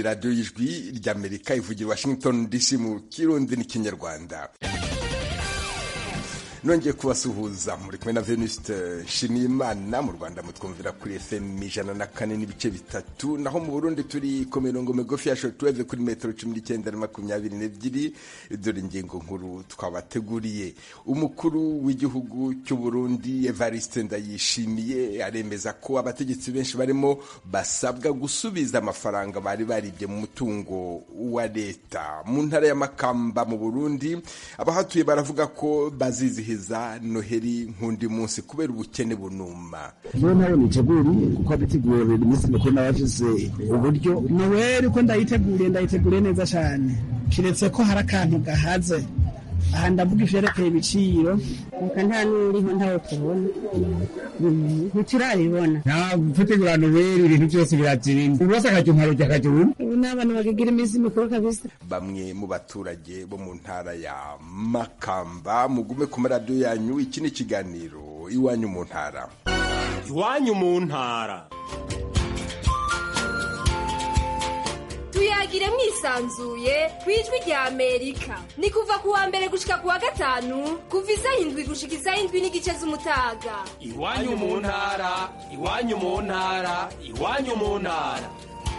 radiyo y'ijwi ry'amerika ivugira washington dc mu kirundi n'ikinyarwanda nongeye kubasuhuza muri kumwe na venuste nshimiyimana mu rwanda mutwumvira kuri fm ijana na kane n'ibice bitatu naho mu burundi turi ku mirongo migufi ya shortwave kuri metero cumi n'icyenda na makumyabiri n'ebyiri dore ingingo nkuru twabateguriye umukuru w'igihugu cy'u burundi evariste ndayishimiye aremeza ko abategetsi benshi barimo basabwa gusubiza amafaranga bari baribye mu mutungo wa leta mu ntara ya makamba mu burundi abahatuye baravuga ko bazizihiza noheli nk'undi munsi kubera ubukene bunuma iyo nayo niteguriye kuko abiteguriye iminsi mikuru n'abafise uburyo noweli uko ndayiteguriye ndayiteguriye neza cyane kiretse ko hari akantu gahaze aha ndavuga ivyerekeye ibiciro reka nta n'uriho ntawe tubona ntiturabibona nta gutegura noweli ibintu byose birazimba buri wese akajya umwaro rya akajya urundi ubu ni abantu bagigira iminsi mikuru kabisa bamwe mu baturage bo mu ntara ya makamba mugume ku maradiyo yanyu iki ni ikiganiro iwanyu mu ntara iwanyu mu ntara tuyagire mwisanzuye ku ijwi rya amerika ni kuva ku wa mbere gushika ku wa gatanu kuva isaha indwi gushika isaha indwi n'igice z'umutaga iwanyu mu ntara iwanyu mu ntara iwanyu mu ntara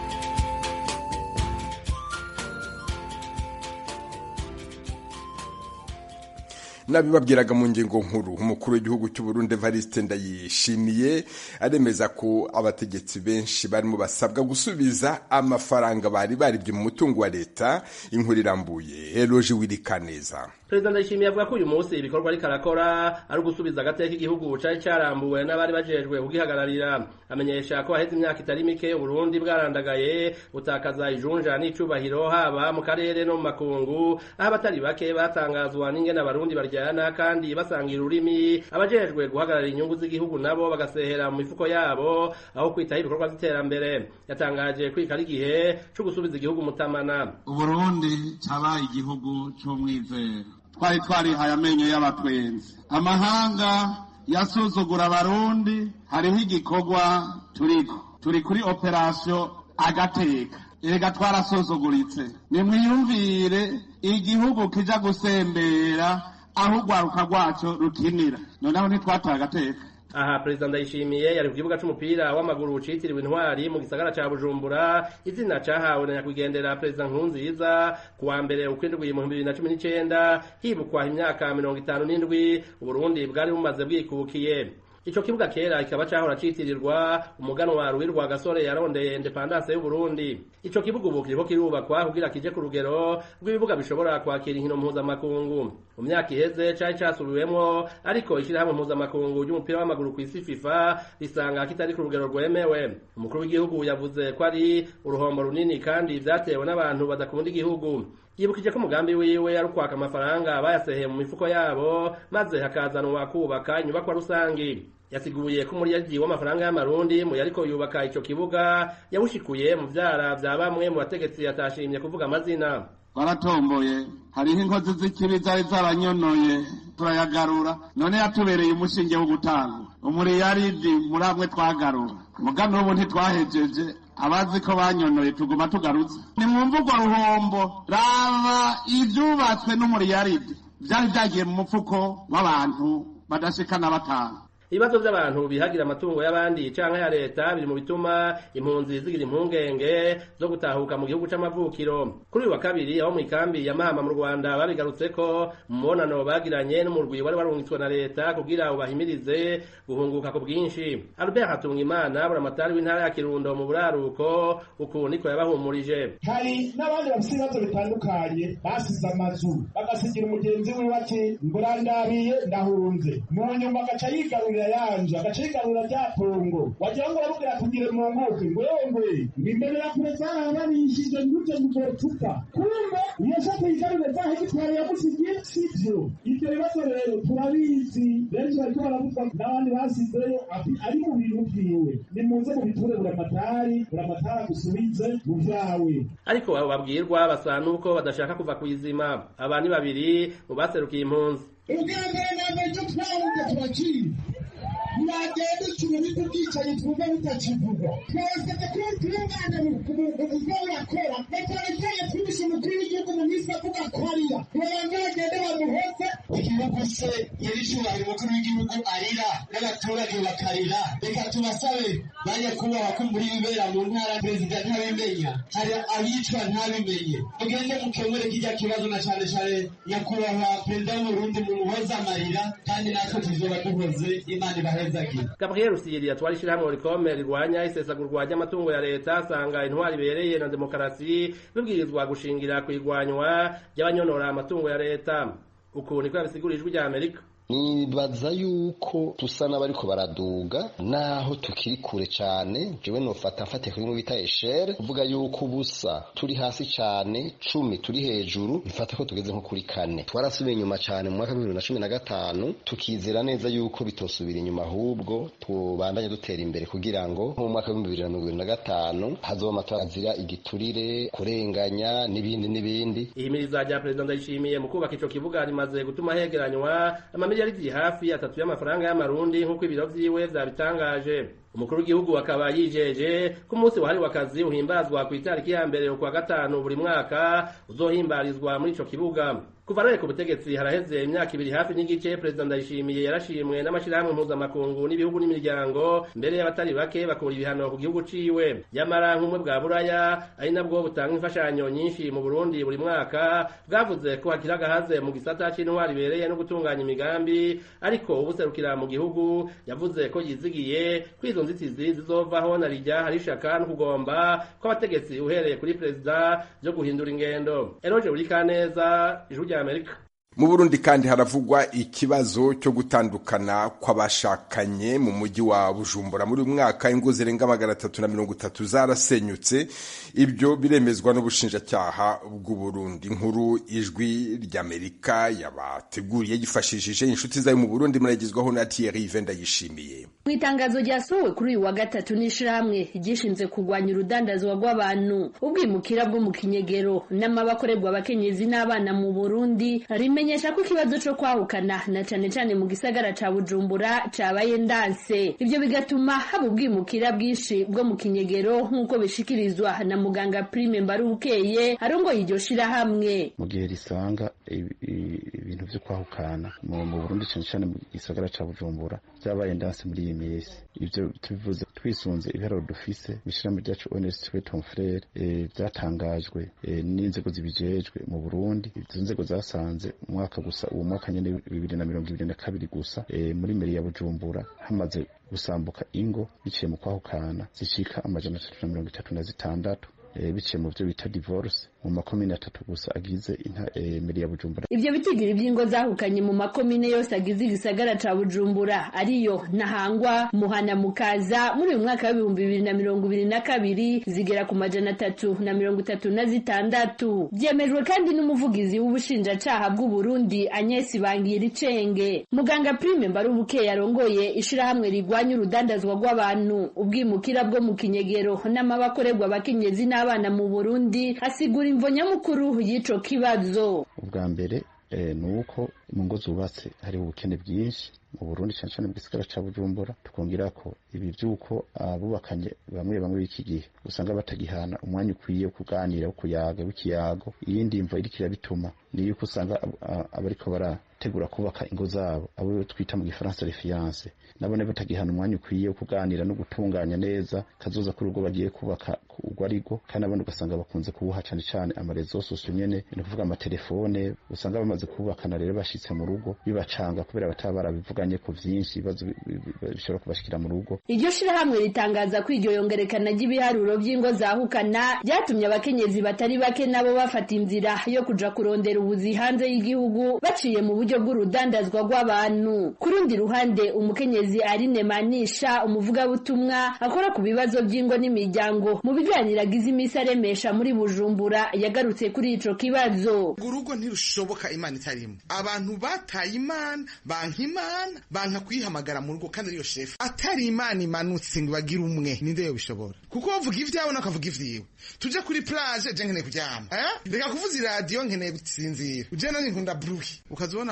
nabibabwiraga mu ngingo nkuru umukuru w'igihugu cy'u Burundi Evariste Ndayishimiye aremeza ko abategetsi benshi barimo basabwa gusubiza amafaranga bari baribye mu mutungo wa leta inkuru irambuye Eloge Wirikaneza perezida ndayishimiye avuga ko uyu munsi ibikorwa ariko arakora ari ugusubiza agateka igihugu cari carambuwe n'abari bajejwe kugihagararira amenyesha ko haheze imyaka itari mike uburundi bwarandagaye butakaza ijunja n'icubahiro haba mu karere no mu makungu aho abatari bake batangazwa n'ingene abarundi baryana kandi basangira ururimi abajejwe guhagararira inyungu z'igihugu nabo bagasehera mu mifuko yabo aho kwitaho ibikorwa vy'iterambere yatangaje kwika ari igihe co gusubiza igihugu mutamana uburundi cabaye igihugu c'umwizero twari twarihaye amenyo y'abatwenzi amahanga yasuzugura abarundi hariho igikorwa turiko turi kuri operasiyo agateka erega twarasuzuguritse nimwiyumvire igihugu kija gusembera aho urwaruka rwaco rukinira noneho ntitwataye agateka aha perezida ndayishimiye yari ku kibuga c'umupira w'amaguru citiriwe intwari mu gisagara ca bujumbura izina cahawe na nyakwigendera perezida nkurunziza ku wa mbere ukwindwi mu bibiri na cumi n'icenda hibukwa imyaka mirongo itanu n'indwi uburundi bwari bumaze bwikukiye ico kibuga kera kikaba cahora citirirwa umuganwa ruwirwa gasore yarondeye independance y'uburundi ico kibuga ubu kiriko kirubakwa kugira kije ku rugero rw'ibibuga bishobora kwakira inkino mpuzamakungu mu myaka iheze cari casubiwemwo ariko ishirahamwe mpuzamakungu ry'umupira w'amaguru kw'isi fifa risanga kitari ku rugero rwemewe umukuru w'igihugu yavuze ko ari uruhombo runini kandi vyatewe n'abantu badakunda igihugu yibukije ko umugambi wiwe ari ukwaka amafaranga bayaseheye mu mifuko yabo maze hakazanwa kubaka inyubakwa rusangi yasiguye ko umuryaji w'amafaranga y'amarundi mu yariko yubaka ico kibuga yawushikuye mu vyara vya bamwe mu bategetsi yatashimye kuvuga amazina twaratomboye hariho inkozi z'ikibi zari zaranyonoye turayagarura none yatubereye umushinge wo gutanga umuriyaridi muri amwe twagarura mugano ubu ntitwahejeje abazi ko banyonoye tuguma tugarutse ni mu mvugo ruhombo raba ivyubatswe n'umuriyaridi vyari vyagiye mu mufuko w'abantu badashikana batanu ibibazo by'abantu bihagira amatungo y'abandi canke ya leta biri mu bituma impunzi zigira impungenge zo gutahuka mu gihugu c'amavukiro kuri uyu wa kabiri aho mu ikambi ya mahama mu rwanda babigarutseko mu mubonano bagiranye n'umurwi wari warungitswe na leta kugira ubahimirize guhunguka ku bwinshi albert hatungimana buramatari w'intara ya kirundo mu buraruko uku niko yabahumurije hari n'abandi bafite ibibazo bitandukanye basize amazu bagasigira umugenzi wiwe ati mburandabiye ndahunze mu nyuma agaca yigarurira yanje agaca yigarurira rya pongo wagira ngo aramubwira atugire mu nkuke ngo yongwe ngo imbere ya kure zarabanishije nguje muzotupa kumbe iyo shaka yigarurire za hegitwari yamusigiye sivyo ivyo bibazo rero turabizi benshi bariko baravuga n'abandi basizeyo ati ari mu bintu vyiwe nimuze mubiture buramatari buramatari agusubize mu vyawe ariko abo babwirwa basa n'uko badashaka kuva kw'izima aba ni babiri mu baserukiye impunzi ubwa mbere na mbere icyo twahunze turakizi ntibagenda ikintu bita ubwicanyi twumva butakivugwa twasabye ko tubungana mu buzima burakora na cyane cyane twibishe umukuru w'igihugu mu minsi avuga ko arira babanza bagende bamuhoze igihugu se nyir'icyubahiro umukuru w'igihugu arira n'abaturage bakarira reka tubasabe banyakubahwa ko muri bibera mu ntara perezida ntabimenya hari abicwa ntabimenye mugende mukemure kijya kibazo na cyane cyane nyakubahwa perezida w'uburundi mumuhoze amarira kandi natwe tuzoba duhoze imana ibahezagire gabriel rusiri yatwara ishyirahamwe rikome rirwanya isesagurwa ry'amatungo ya leta asanga intwari ibereye na demokarasi bibwirizwa gushingira ku igwanywa ry'abanyonora amatungo ya leta uku niko yabisigura ijwi rya amerika nibaza yuko tusa n'abariko baraduga naho tukiri kure cyane jewe nofata mfate kuri bita eshere kuvuga yuko ubusa turi hasi cyane cumi turi hejuru bifata ko tugeze nko kuri kane twarasubiye inyuma cyane mu mwaka w'ibihumbi bibiri na cumi na gatanu tukizera neza yuko bitosubira inyuma ahubwo tubandanye dutera imbere kugira ngo nko mu mwaka w'ibihumbi bibiri na mirongo ibiri na gatanu hazoba amatora azira igiturire kurenganya n'ibindi n'ibindi ihimiriza rya perezida ndayishimiye mu kubaka ico kibuga rimaze gutuma hegeranywa amamiliyaridi hafi atatu y'amafaranga y'amarundi nk'uko ibiro vyiwe vyabitangaje umukuru w'igihugu akaba yijeje ko umunsi wahariwe akazi uhimbazwa ku itariki ya mbere ukwa gatanu buri mwaka uzohimbarizwa muri ico kibuga kuva rero ku butegetsi haraheze imyaka ibiri hafi n'igice perezida ndayishimiye yarashimwe n'amashyirahamwe mpuzamakungu n'ibihugu n'imiryango mbere y'abatari bake bakura ibihano ku gihugu ciwe nyamara nk'umwe bwa buraya ari nabwo butanga imfashanyo nyinshi mu burundi buri mwaka bwavuze ko hakiri agahaze mu gisata c'intwari ibereye no gutunganya imigambi ariko ubuserukira mu gihugu yavuze ko yizigiye ko izo nzitizi zizovaho na rijya hari ishaka no kugomba kw'abategetsi uhereye kuri perezida byo guhindura ingendo eroje buri kaneza ijwi rya amerika mu burundi kandi haravugwa ikibazo cyo gutandukana kw'abashakanye mu mujyi wa bujumbura muri uyu mwaka ingo zirenga magana atatu na mirongo itatu zarasenyutse ibyo biremezwa n'ubushinjacyaha bw'uburundi nkuru ijwi ry'amerika yabateguriye yifashishije inshuti zayo mu burundi muragezwaho na thierry venda yishimiye mu itangazo ryasohowe kuri uyu wa gatatu n'ishirahamwe ryishinze kurwanya urudandazwa rw'abantu ubwimukira bwo mu kinyegero n'amabakorerwa abakenyezi n'abana mu burundi rimenyesha ko ikibazo co kwahukana na cane cane mu gisagara ca bujumbura cabaye ndanse ivyo bigatuma haba ubwimukira bwinshi bwo mu kinyegero nk'uko bishikirizwa na muganga prime mbarukeye arongoye iryo shirahamwe mu gihe risanga ibintu vyo kwahukana mu burundi cane cane mu gisagara ca bujumbura vyabaye ndanse muri iyi minsi ivyo tubivuze twisunze ibiharuro dufise mw'ishirahamwe ryacu onesitwe ton frere vyatangajwe n'inzego zibijejwe mu burundi izo nzego zasanze umwaka gusa uwo mwaka nyene bibiri na mirongo ibiri na kabiri gusa muri meri ya bujumbura hamaze gusambuka ingo biciye mu kwahukana zishika amajana atatu na mirongo itatu na zitandatu biciye mu byo bita divorce mu makomine atatu gusa agize meri ya bujumbura ivyo bitigiri vy'ingo zahukanye mu makomine yose agize igisagara ca bujumbura ariyo ntahangwa muhana mukaza muri uyu mwaka w'ibihumbi bibiri na mirongo ibiri na kabiri zigera ku majana atatu na mirongo itatu na zitandatu vyemejwe kandi n'umuvugizi w'ubushinjacaha bw'uburundi agnes bangira icenge muganga prime mbarubuke yarongoye ishirahamwe rigwanya urudandazwa rw'abantu ubwimukira bwo mu kinyegero n'amabakorerwa abakenyezi n'abana mu burundi asigura imvo nyamukuru y'ico kibazo ubwa mbere ni uko mu ngo zubatse hariho ubukene bwinshi mu burundi cyane cyane mu gisagara ca bujumbura tukongera ko ibi vy'uko abubakanye bamwe bamwe b'iki gihe usanga batagihana umwanya ukwiye wo kuganira wo kuyaga w'ikiyago iyindi mvo iriko irabituma ni yuko usanga abariko barategura kubaka ingo zabo abo twita mu gifaransa refiance nabone batagihana umwanya ukwiye wo kuganira no gutunganya neza kazoza kuri urwo bagiye kubaka urwo arigo kandi abandi ugasanga bakunze kubuha cane cane amarezo sosio nyene ni kuvuga amatelefone usanga bamaze kubakana rero bashitse mu rugo bibacanga kubera bataba barabivuganye ku vyinshi ibibazo bishobora kubashikira mu rugo iryo shirahamwe ritangaza ko iryo yongerekana ry'ibiharuro vy'ingo zahukana ryatumye abakenyezi batari bake nabo bafata inzira yo kuja kurondera ubuzi hanze y'igihugu baciye mu buryo bw'urudandazwa rw'abantu ku rundi ruhande umukenyezi Aline Manisha umuvugabutumwa akora ku bibazo by'ingo n'imiryango mu biganiro agize imisi aremesha muri Bujumbura yagarutse kuri ico kibazo urugo ntirushoboka imana itarimo abantu bataye imana banka imana banka kuyihamagara mu rugo kandi ariyo shefu atari imana imanutse ngo bagire umwe ninde yo bishobora kuko bavuga ivyawe nakavuga ivyiwe tuje kuri plage je nkeneye kuryama eh reka kuvuza iradiyo nkeneye gusinzira uje nani nkunda bruhi ukazibona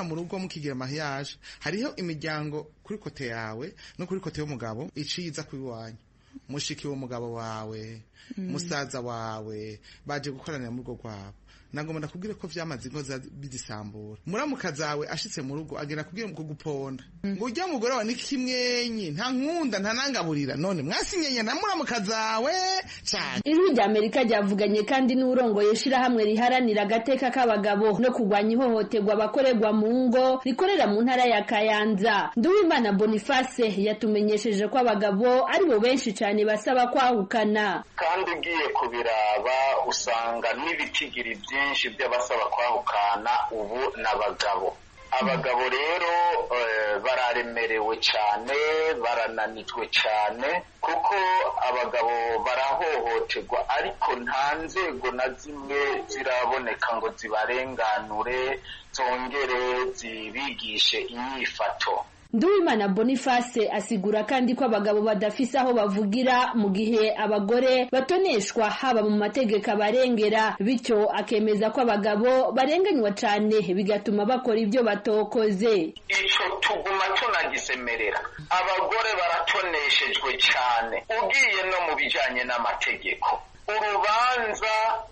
mu rugo mukigira mariage hariho imiryango kuri kote yawe no kuri kote y'umugabo iciza kuri wanyu mushiki w'umugabo wawe musaza wawe baje gukoranira mu rugo rwabo nagomba ndakubwire ko vyamaze ingo bizisambura muramuka zawe ashitse mu rugo agera kubwira mu kuguponda ngo ujya mugore wawe nikimwenyi nta nkunda nta nangaburira none mwasinyenye na muramuka zawe cyane ijwi rya amerika ryavuganye kandi n'urongoye ishirahamwe riharanira agateka k'abagabo no kurwanya ihohoterwa abakorerwa mu ngo rikorera mu ntara ya kayanza nduwimana boniface yatumenyesheje ko abagabo ari bo benshi cyane basaba kwahukana kandi ugiye kubiraba usanga n'ibitigiri byinshi by'abasaba kwahukana ubu n'abagabo abagabo rero bararemerewe cyane barananitwe cyane kuko abagabo barahohoterwa ariko nta nzego na zimwe ziraboneka ngo zibarenganure zongere zibigishe inyifato Nduwimana Boniface asigura kandi ko abagabo badafise aho bavugira mu gihe abagore batoneshwa haba mu mategeko abarengera bityo akemeza ko abagabo barenganywa cane bigatuma bakora ibyo batokoze ico tuguma tunagisemerera abagore baratoneshejwe cane ugiye no mu bijanye n'amategeko urubanza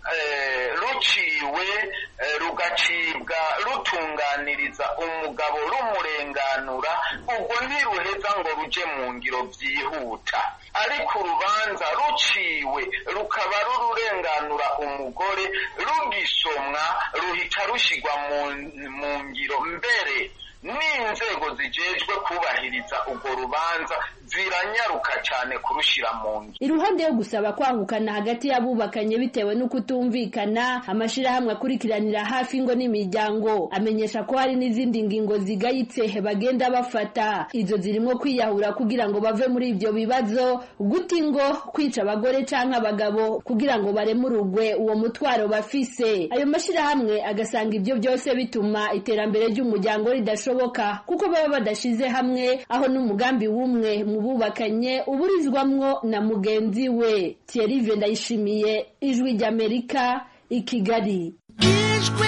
ruciwe rugacibwa rutunganiriza umugabo rumurenganura ubwo ntiruheza ngo ruje mu ngiro byihuta ariko urubanza ruciwe rukaba rururenganura umugore rugisomwa ruhita rushyirwa mu ngiro mbere n'inzego zijejwe kubahiriza urwo rubanza ziranyaruka cyane kurushyira mu ngiro iruhande yo gusaba kwahukana hagati y'abubakanye bitewe no kutumvikana amashirahamwe akurikiranira hafi ingo n'imiryango amenyesha ko hari n'izindi ngingo zigayitse bagenda bafata izo zirimo kwiyahura kugira ngo bave muri ibyo bibazo guta ingo kwica abagore canke abagabo kugira ngo baremurugwe uwo mutwaro bafise ayo mashirahamwe agasanga ibyo byose bituma iterambere ry'umuryango ridashoboka kuko baba badashize hamwe aho n'umugambi w'umwe mu bubakanye uburizwamwo na mugenzi we Thierry Ndayishimiye ijwi ry'Amerika i Kigali ijwi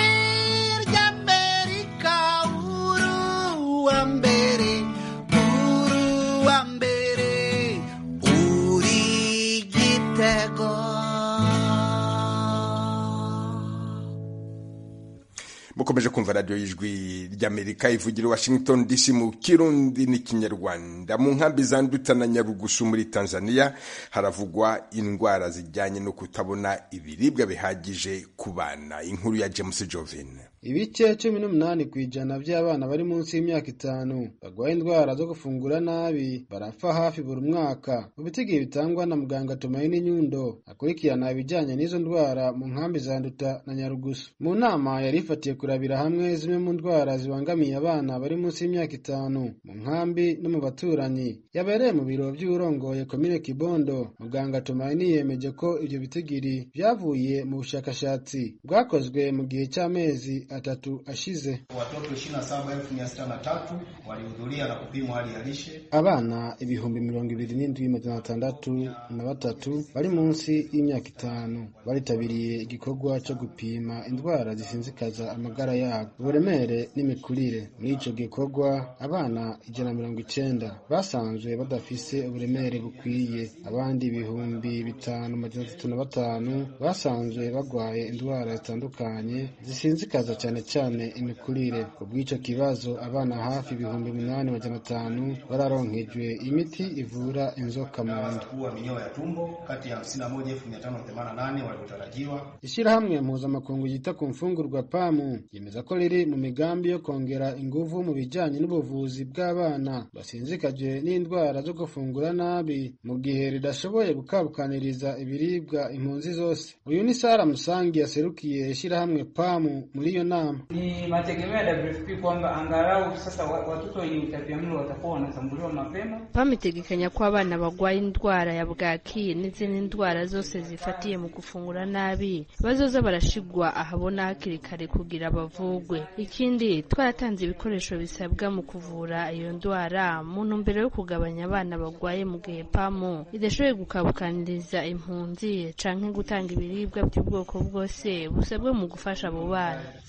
ry'Amerika uruwa mbere uruwa mbere uri gitego mukomeje kumva radiyo y'ijwi ry'amerika ivugira washington dc mu kirundi n'ikinyarwanda mu nkambi za nduta na nyarugusu muri tanzania haravugwa indwara zijyanye no kutabona ibiribwa bihagije ku bana inkuru ya james jovin ibice cumi n'umunani ku ijana by'abana bari munsi y'imyaka itanu barwaye indwara zo gufungura nabi barapfa hafi buri mwaka mu bitigihe bitangwa na muganga tumayini nyundo akurikirana ibijyanye n'izo ndwara mu nkambi za nduta na nyarugusu mu nama yari ifatiye kurabira hamwe zimwe mu ndwara zibangamiye abana bari munsi y'imyaka itanu mu nkambi no mu baturanyi yabereye mu biro by'urongoye komine kibondo muganga tumayini yemeje ko ibyo bitigiri byavuye mu bushakashatsi bwakozwe mu gihe cy'amezi atatu ashize. Watoto 27,603 walihudhuria na kupimwa hali ya lishe. Abana ibihumbi mirongo ibiri n'indwi magana atandatu na batatu bari munsi y'imyaka itanu baritabiriye igikorwa cyo gupima indwara zisinzikaza amagara yabo uburemere n'imikurire. Muri ico gikorwa abana ijana na mirongo icenda basanzwe badafise uburemere bukwiye, abandi ibihumbi bitanu magana atatu na batanu basanzwe bagwaye indwara zitandukanye zisinzikaza cyane cyane imikurire ku bw'icyo kibazo abana hafi ibihumbi umunani magana atanu bararonkejwe imiti ivura inzoka mu nda kuwa minyoo ya tumbo kati ya 51,588 waliotarajiwa. Ishyirahamwe mpuzamakungu ryita ku mfungurwa pamu yemeza ko riri mu migambi yo kongera ingufu mu bijyanye n'ubuvuzi bw'abana basinzikajwe n'indwara zo gufungura nabi mu gihe ridashoboye gukabukaniriza ibiribwa impunzi zose uyu ni Sara Musangi yaserukiye ishyirahamwe pamu muri iyo nama. Ni mategemeo ya WFP kwamba angalau sasa watoto wenye utapiamlo watakuwa wanatambuliwa mapema. PAM itegekanya ko abana barwaye indwara ya bwaki n'izindi ndwara zose zifatiye mu gufungura nabi bazoza barashigwa ahabona hakiri kare kugira bavugwe. Ikindi twaratanze ibikoresho bisabwa mu kuvura iyo ndwara mu ntumbero yo kugabanya abana barwaye mu gihe PAM idashoboye gukabukaniriza impunzi canke gutanga ibiribwa by'ubwoko bwose busabwe mu gufasha abo bana.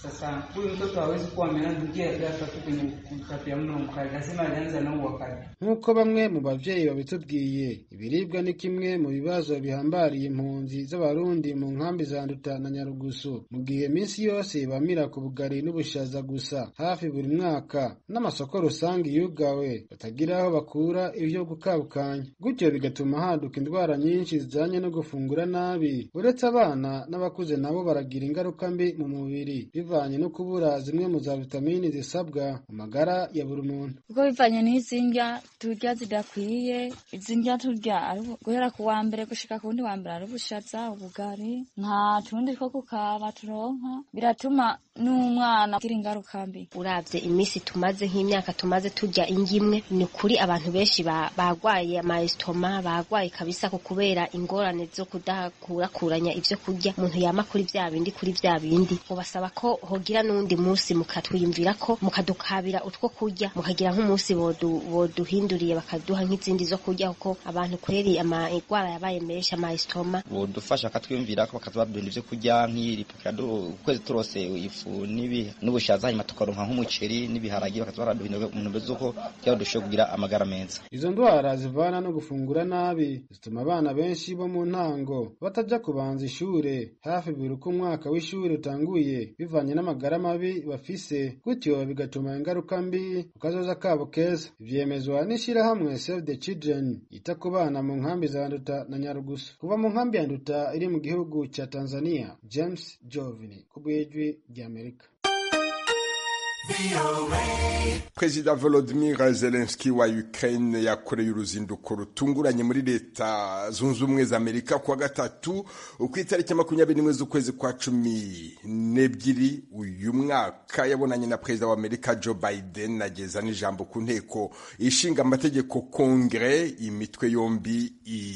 Sasa huyu mtoto hawezi kuwa ameangukia ghafla tu kwenye utapiamlo mkali, lazima alianza na uwakali. nk'uko bamwe mu bavyeyi babitubwiye ibiribwa ni kimwe mu bibazo bihambariye impunzi z'abarundi mu nkambi za nduta na nyarugusu mu gihe minsi yose bamira ku bugari n'ubushaza gusa hafi buri mwaka n'amasoko rusange yugawe batagira aho bakura ivyo gukabukanya gutyo bigatuma haduka indwara nyinshi zijanye no gufungura nabi uretse abana n'abakuze nabo baragira ingaruka mbi mu mubiri bivanye no kubura zimwe mu za vitamini zisabwa mu magara ya buri muntu kuko bivanye n'izi ndya turya zidakwiye izi ndya turya ari ubu- guhera ku wa mbere gushika ku wundi wa mbere ari ubushaza ubugari nta tundi two kukaba turonka biratuma n'umwana agira ingaruka mbi uravye iminsi tumaze nk'imyaka tumaze turya indya imwe ni ukuri abantu benshi ba- bagwaye amayesitoma bagwaye kabisa ku kubera ingorane zo kudakurakuranya ivyo kurya umuntu yama kuri vya bindi kuri vya bindi mubasaba ko hogira n'uwundi munsi mukatwiyumvira ko mukadukabira utwo kurya mukagira nk'umunsi bodu- boduhinduriye bakaduha nk'izindi zo kurya kuko abantu kweri amagwara yabaye menshi amayesitoma bodufasha bakatwiyumvira ko bakatubaduhindura ivyo kurya nk'iripukira ukwezi turose ifu n'ibi n'ubushaza hanyuma tukaronka nk'umuceri n'ibiharagi bakatuba baraduhindura mu ntumbero z'uko kugira ngo dushobore kugira amagara meza izo ndwara zivana no gufungura nabi zituma abana benshi bo mu ntango bataja kubanza ishure hafi buri uko umwaka w'ishuri utanguye bivanye n'amagara mabi bafise gutyo bigatuma ingaruka mbi ku kazoza kabo keza vyemezwa n'ishirahamwe Save the Children yita ku bana mu nkambi za Nduta na Nyarugusu kuva mu nkambi ya Nduta iri mu gihugu ca Tanzania James Jovini ku bw'ijwi ry'Amerika perezida volodimir zelenski wa ukraine yakoreye uruzinduko rutunguranye muri leta zunze ubumwe za amerika kuwa gatatu ku itariki makumyabiri n'imwe z'ukwezi kwa cumi n'ebyiri uyu mwaka yabonanye na perezida wa amerika joe biden ageza n'ijambo ku nteko ishinga amategeko kongere imitwe yombi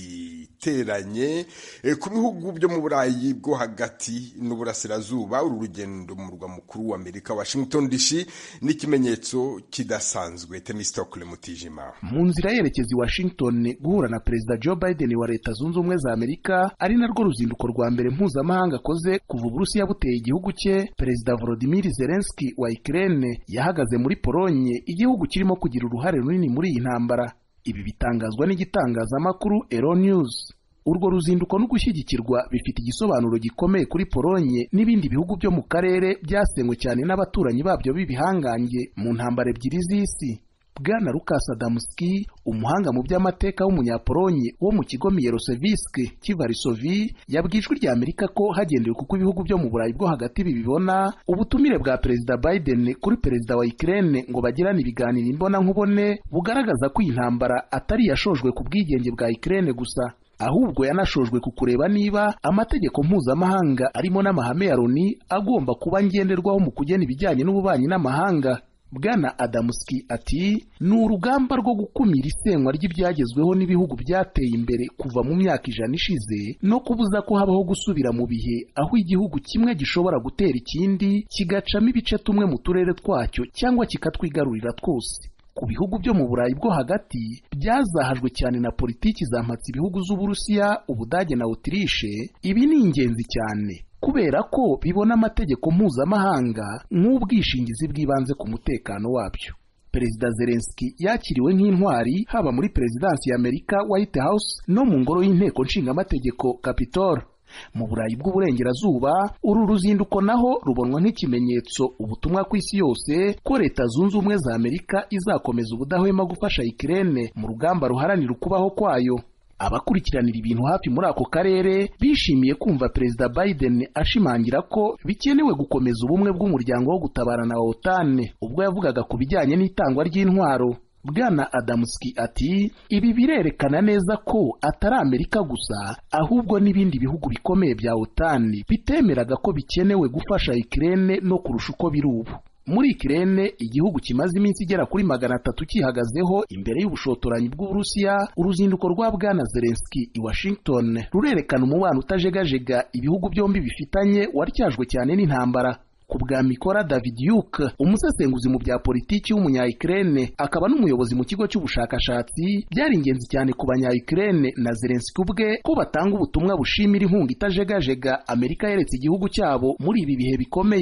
iteranye Eh, ku bihugu byo mu burayi bwo hagati n'uburasirazuba uru rugendo mu murwa mukuru wa amerika washington dc n'ikimenyetso kidasanzwe temistokle mutijima mu nzira yerekeza i washington guhura na perezida joe biden wa leta zunze ubumwe za amerika ari narwo ruzinduko rwa mbere mpuzamahanga akoze kuva uburusiya buteye igihugu cye perezida volodimir zelenski wa ukraine yahagaze muri polonye igihugu kirimo kugira uruhare runini muri iyi ntambara ibi bitangazwa n'igitangazamakuru euronews urwo ruzinduko no gushyigikirwa bifite igisobanuro gikomeye kuri polonye n'ibindi bihugu byo mu karere byasenywe cyane n'abaturanyi babyo b'ibihangange mu ntambara ebyiri z'isi bwana lukas adamski umuhanga mu by'amateka w'umunyapolonye wo mu kigo miyerosevisk cy'ivarisovi yabwiye ijwi rya amerika ko hagendewe kuko ibihugu byo mu burayi bwo hagati bibibona ubutumire bwa perezida biden kuri perezida wa ukraine ngo bagirane ibiganiro imbonankubone bugaragaza ko iyi ntambara atari iyashojwe ku bwigenge bwa ukraine gusa ahubwo yanashojwe ku kureba niba amategeko mpuzamahanga arimo n'amahame ya loni agomba kuba ngenderwaho mu kugena ibijyanye n'ububanyi n'amahanga bwana adamuski ati ni urugamba rwo gukumira isenywa ry'ibyagezweho n'ibihugu byateye imbere kuva mu myaka ijana ishize no kubuza ko habaho gusubira mu bihe aho igihugu kimwe gishobora gutera ikindi kigacamo ibice tumwe mu turere twacyo cyangwa kikatwigarurira twose ku bihugu byo mu burayi bwo hagati byazahajwe cyane na politiki zampatse ibihugu z'uburusiya ubudage na otirishe ibi ni ingenzi cyane kubera ko bibona amategeko mpuzamahanga nk'ubwishingizi bw'ibanze ku mutekano wabyo perezida zelenski yakiriwe nk'intwari haba muri perezidansi ya amerika white house no mu ngoro y'inteko nshingamategeko capitol mu burayi bw'uburengerazuba uru ruzinduko naho rubonwa nk'ikimenyetso ubutumwa ku isi yose ko leta zunze ubumwe za amerika izakomeza ubudahwema gufasha ikirene mu rugamba ruharanira ukubaho kwayo abakurikiranira ibintu hafi muri ako karere bishimiye kumva perezida biden ashimangira ko bikenewe gukomeza ubumwe bw'umuryango wo gutabarana wa otane ubwo yavugaga ku bijyanye n'itangwa ry'intwaro bwana adamuski ati ibi birerekana neza ko atari amerika gusa ahubwo n'ibindi bihugu bikomeye bya otani bitemeraga ko bikenewe gufasha ikirene no kurusha uko biri ubu muri ikirene igihugu kimaze iminsi igera kuri magana atatu cyihagazeho imbere y'ubushotoranyi bw'uburusiya uruzinduko rwa bwana zelenski i washington rurerekana umubano utajegajega ibihugu byombi bifitanye waryajwe cyane n'intambara ku bwa mikora david yuke umusesenguzi mu bya politiki w'umunya-ukraine akaba n'umuyobozi mu kigo cy'ubushakashatsi byari ingenzi cyane ku banya-ukraine na zelenski ubwe ko batanga ubutumwa bushimira inkunga itajegajega amerika yeretse igihugu cyabo muri ibi bihe bikomeye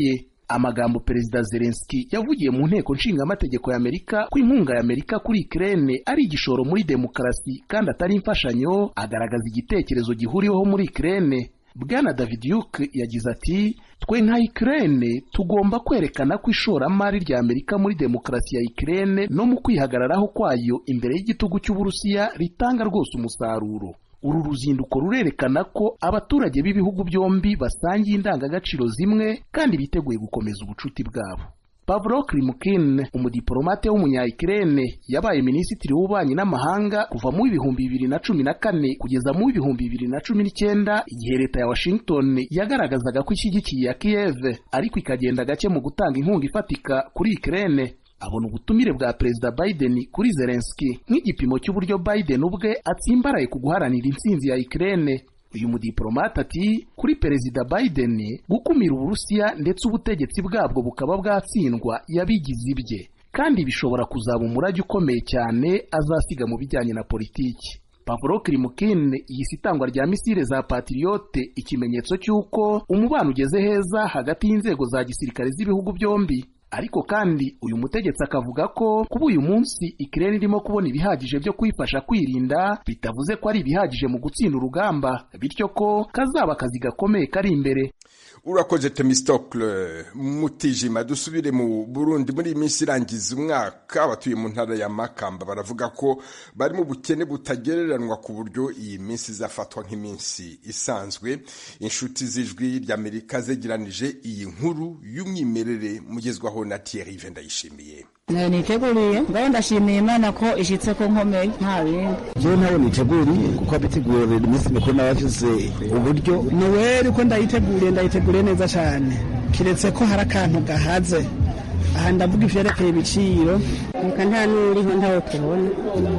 amagambo perezida zelenski yavugiye mu nteko nshingamategeko y'amerika ko inkunga y'amerika kuri ikirere ari igishoro muri demokarasi kandi atari imfashanyo agaragaza igitekerezo gihuriweho muri ikirere bwana david yuke yagize ati twe nka ikirere tugomba kwerekana ko ishoramari rya amerika muri demokarasi ya ikirere no mu kwihagararaho kwayo imbere y'igitugu cy'uburusiya ritanga rwose umusaruro uru ruzinduko rurerekana ko abaturage b'ibihugu byombi basangiye indangagaciro zimwe kandi biteguye gukomeza ubucuti bwabo Pavlo Klimkin umudiplomate w'umunya-Ukraine yabaye minisitiri w'ububanyi n'amahanga kuva mu ibihumbi bibiri na cumi na kane kugeza mu ibihumbi bibiri na cumi n'icyenda igihe leta ya Washington yagaragazaga ko ishyigikiye ya Kiev ariko ikagenda gake mu gutanga inkunga ifatika kuri Ukraine abona ubutumire bwa perezida Biden kuri Zelensky nk'igipimo cy'uburyo Biden ubwe atsimbaraye ku guharanira intsinzi ya Ukraine uyu mudiplomate ati kuri perezida Biden gukumira uburusiya ndetse ubutegetsi bwabwo bukaba bwatsindwa yabigize ibye kandi bishobora kuzaba umurage ukomeye cyane azasiga mu bijyanye na politiki Pavlo Klimkin yise itangwa rya misile za Patriote ikimenyetso cy'uko umubano ugeze heza hagati y'inzego za gisirikare z'ibihugu byombi ariko kandi uyu mutegetsi akavuga ko kuba uyu munsi ikirere irimo kubona ibihagije byo kuyifasha kwirinda bitavuze ko ari ibihagije mu gutsinda urugamba bityo ko kazaba akazi gakomeye kari imbere urakoze temistokle mutijima dusubire mu burundi muri iyi minsi irangiza umwaka abatuye mu ntara ya makamba baravuga ko bari mu bukene butagereranywa ku buryo iyi minsi izafatwa nk'iminsi isanzwe inshuti z'ijwi ry'amerika zegeranije iyi nkuru y'umwimerere mugezwaho na thierry vendayishimiye niteguriye ngaho ndashimiye imana ko ishitse ko nkomeye nta bindi jewe ntawe niteguriye kuko abitegurira iminsi mikuru n'abafise uburyo noweli ko ndayiteguriye ndayiteguriye neza cyane kiretse ko hari akantu gahaze aha ndavuga ivyerekeye ibiciro reka nta n'uriho ntawe tubona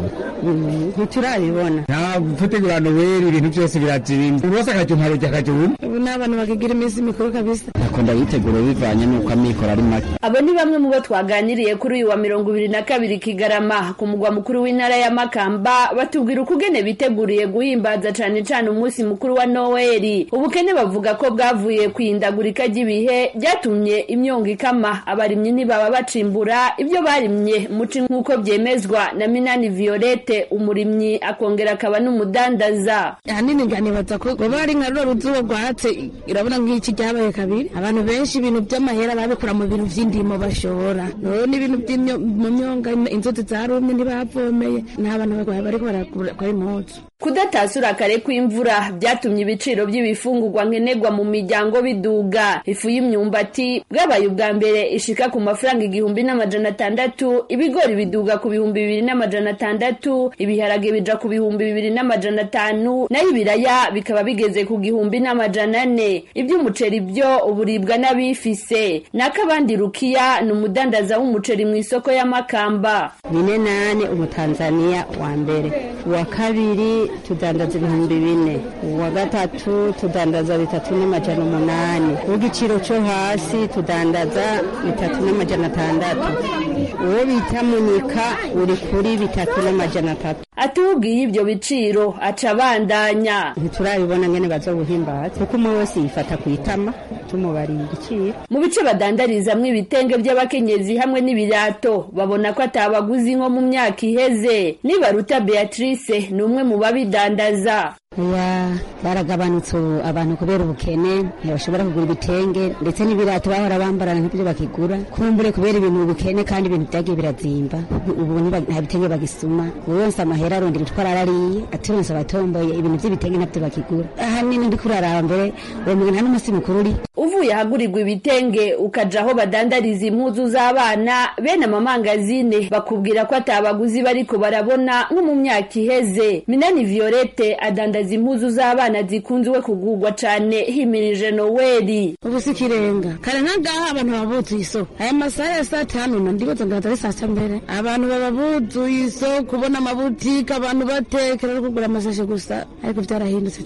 ntiturabibona tutegura noweli ibintu byose birazimba buri wese akajya umparujya akajya ubu ubu ni abantu bakigira iminsi mikuru kabisa ako ndayitegura bivanye n'uko amikoro ari make abo ni bamwe mu bo twaganiriye kuri uyu wa mirongo ibiri na kabiri kigarama ku mugwa mukuru w'intara ya makamba batubwira ukugene biteguriye guhimbaza cane cane umunsi mukuru wa noweli ubukene bavuga ko bwavuye kwihindagurika ry'ibihe ryatumye imyongo ikama abarimyi ntibaba bacimbura ibyo barimye muci nk'uko byemezwa na minani violette umurimyi akongera akaba n'umudandaza ahanini nganibaza ko baba ari nka ruro ruzuba rwatse irabona nk'iki ryabaye kabiri abantu benshi ibintu by'amahera babikura mu bintu by'indimo bashora none ibintu mu myonga inzuzi zarumye ntibavomeye nta bantu bariko barakora impuzu kudatasura kare kw'imvura byatumye ibiciro by'ibifungurwa nkenerwa mu miryango biduga ifu y'imyumbati bwabaye ubwa mbere ishika ku mafaranga igihumbi n'amajana atandatu ibigori biduga ku bihumbi bibiri n'amajana atandatu ibiharage bija ku bihumbi bibiri n'amajana atanu naho ibiraya bikaba bigeze ku gihumbi n'amajana ane iby'umuceri byo uburibwa n'abifise n'akabandi rukiya ni umudandaza w'umuceri mu isoko y'amakamba bine nane umutanzaniya wa mbere uwa kabiri tudandaza ibihumbi bine uwa gatatu tudandaza bitatu n'amajana umunani uw'igiciro cyo hasi tudandaza bitatu n'amajana atandatu uwo bita munika uri kuri bitatu n'amajana atatu atubwiye ibyo biciro aca abandanya ntiturabibona ngene bazobuhimbaza kuko umwe wese yifata ku itama tumubariye igiciro mu bice badandarizamwo ibitenge by'abakenyezi hamwe n'ibirato babona ko atabaguzi nko mu myaka iheze nibaruta beatrice ni umwe mu babidandaza ya baragabanutse abantu kubera ubukene ntibashobora kugura ibitenge ndetse n'ibirato bahora bambarana nk'ibyo bakigura kumbure kubera ibintu ubukene kandi ibintu byagiye birazimba ubu nta bitenge bagisuma buri wese amahera arondera utwo arariye aturonse abatomboye ibintu by'ibitenge ntabyo bakigura ahanini ndi kuraraba mbere uwo muntu nta n'umunsi mukuru uri uvuye ahagurirwa ibitenge ukaja aho badandariza impuzu z'abana bene amamangazine bakubwira ko atabaguzi bariko barabona nko mu myaka iheze minani violette adandaza impuzu z'abana zikunzwe kugurwa cane himirije noweli ubu si ikirenga kare nk'agaha abantu baba buzuye isoko aya masaha ya saa tanu na ndibaza ngaza ari saa sita mbere abantu baba buzuye isoko kubona amabutike abantu batekera no kugura amasashe gusa ariko byarahindutse cane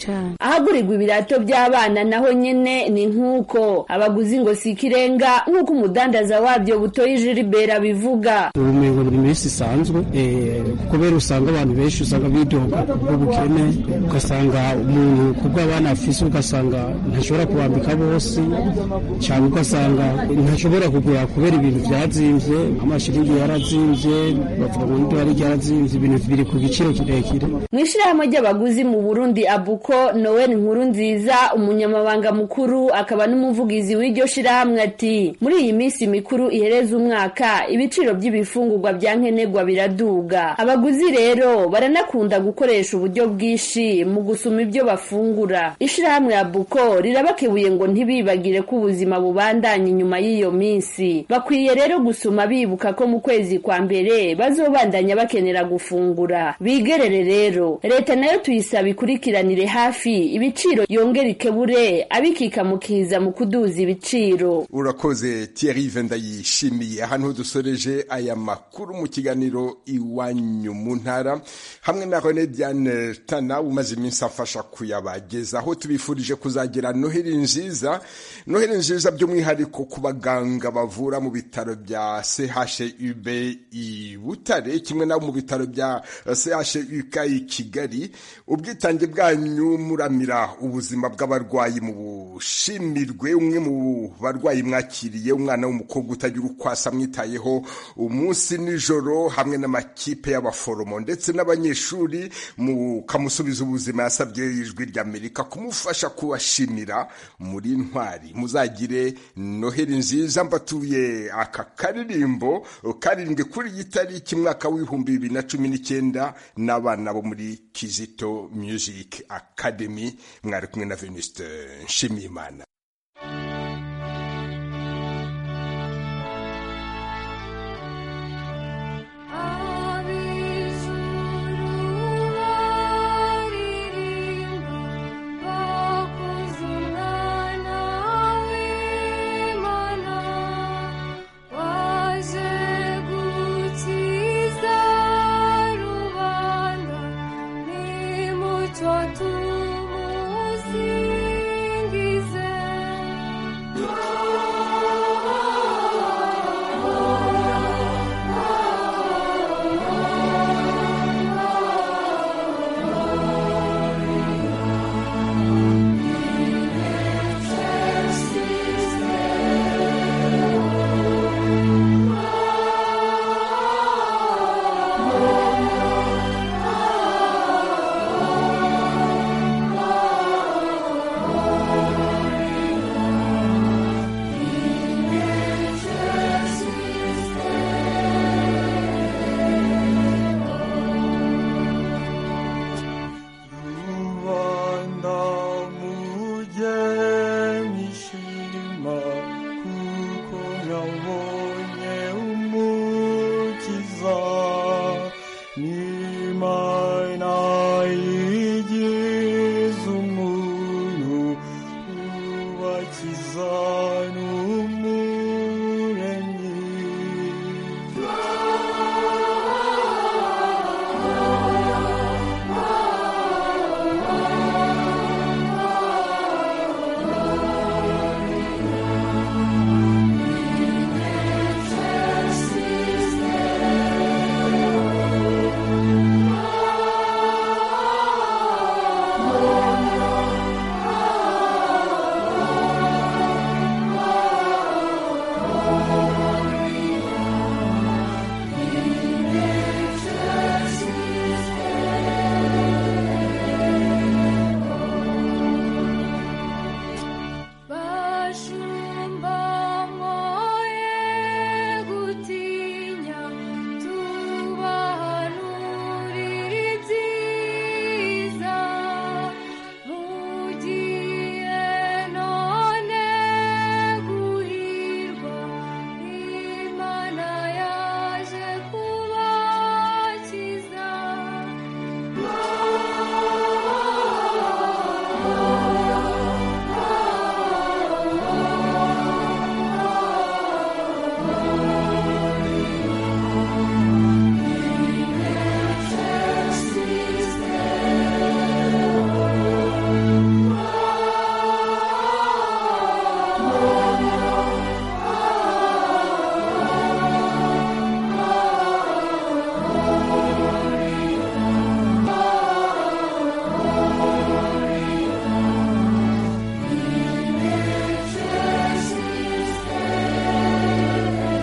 ahagurirwa ibirato by'abana naho nyene ni nk'uko abaguzi ngo si ikirenga nk'uko umudandaza wabyo butoyi jilibera bivuga ubumengo ni iminsi isanzwe kubera usanga abantu benshi usanga bidoga ubukene ugasanga umuntu kubwo abana afise ugasanga ntashobora kubambika bose cyangwa ugasanga ntashobora kugura kubera ibintu byazimvye amashiringi yarazimvye bavuga ngo n'idolari ryarazimvye ibintu biri ku giciro kirekire mu ishirahamwe ry'abaguzi mu burundi abuko noel nkuru nziza umunyamabanga mukuru akaba n'umuvugizi w'iryo shirahamwe ati muri iyi minsi mikuru ihereza umwaka ibiciro by'ibifungurwa bya nkenerwa biraduga abaguzi rero baranakunda gukoresha uburyo bwinshi mu gusuma ibyo bafungura ishirahamwe abuko rirabakebuye ngo ntibibagire ko ubuzima bubandanya inyuma y'iyo minsi bakwiye rero gusuma bibuka ko mu kwezi kwa mbere bazobandanya bakenera gufungura bigerere rero leta nayo tuyisaba ikurikiranire hafi ibiciro yongera ikebure abikika mukiza mu kuduza ibiciro urakoze Thierry Vendayishimiye ahantu dusoreje aya makuru mu kiganiro iwanyu mu ntara hamwe na René Diane Tana umaze iminsi afasha kuyabagezaho tubifurije kuzagira noheli nziza noheli nziza by'umwihariko ku baganga bavura mu bitaro bya CHUB i Butare kimwe nabo mu bitaro bya CHUK i Kigali ubwitange bwanyu muramira ubuzima bw'abarwayi mu bushimirwe umwe mu barwayi mwakiriye umwana w'umukobwa utagira uko asa mwitayeho umunsi nijoro hamwe n'amakipe y'abaforomo ndetse n'abanyeshuri mukamusubiza ubuzima yasabye ijwi ry'Amerika kumufasha kubashimira muri ntwari muzagire noheli nziza mbatuye aka karirimbo karindwi kuri iyi tariki mwaka w'ibihumbi bibiri na cumi n'icyenda n'abana bo muri Kizito Music Academy mwari kumwe na Venuste Nshimiyimana